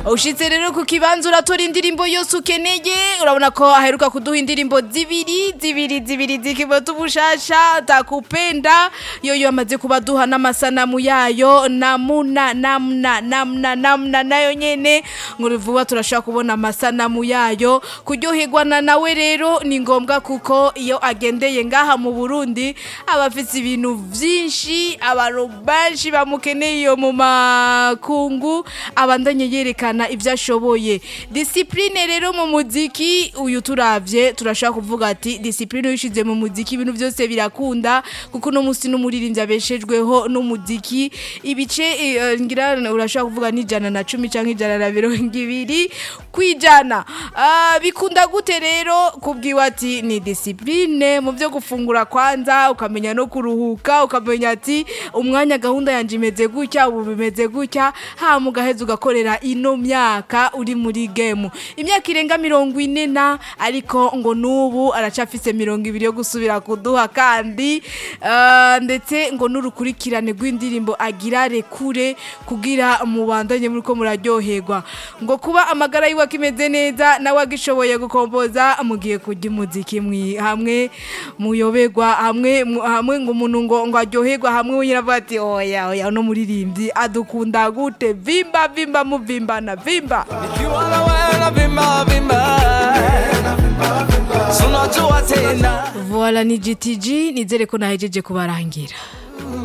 ushitse rero ku kibanza uratora indirimbo yose ukeneye urabona ko aheruka kuduha indirimbo zibiri zibiri zibiri zikibota ubushasha takupenda yoyo amaze kuba duha n'amasanamu yayo namuna namna namna namna nayo nyene ngo vuba turashaka kubona amasanamu yayo kuryoherwa na nawe rero ni ngombwa kuko iyo agendeye ngaha mu Burundi aba afite ibintu vyinshi abantu benshi bamukeneye iyo mu makungu abandanye yerekana ibyo ashoboye disipurine rero mu muziki uyu turavye turashaka kuvuga ati disipurine uyishize mu muziki ibintu byose birakunda kuko uno munsi n'umuririmbyi abeshejweho n'umuziki ibice eh, ngira urashaka kuvuga n'ijana na cumi canke ijana na mirongo ibiri kwijana Ah, bikunda gute rero kubwiwa ati ni disipurine mu byo gufungura kwanza ukamenya no kuruhuka ukamenya ati umwanya gahunda yanje imeze gutya ubu bimeze gutya ha mugaheza ugakorera ino myaka uri muri game imyaka irenga mirongo ine na ariko ngo n'ubu aracafise mirongo ibiri yo gusubira kuduha kandi ah, ndetse ngo n'urukurikirane rw'indirimbo agira rekure kugira mubandanye muriko muraryoherwa ngo kuba amagara yiwe akimeze neza nawe agishoboye gukomboza mugiye kujya umuziki mwi hamwe muyoberwa hamwe mu- hamwe ngo umuntu ngo ngo aryoherwa hamwe wenyine avuga ati oya oya no muririmbyi adukunda gute vimba vimba muvimbana vimba Nikiwa na wewe na vimba vimba Si unajua tena voila ni GTG nizere ko nahejeje kubarangira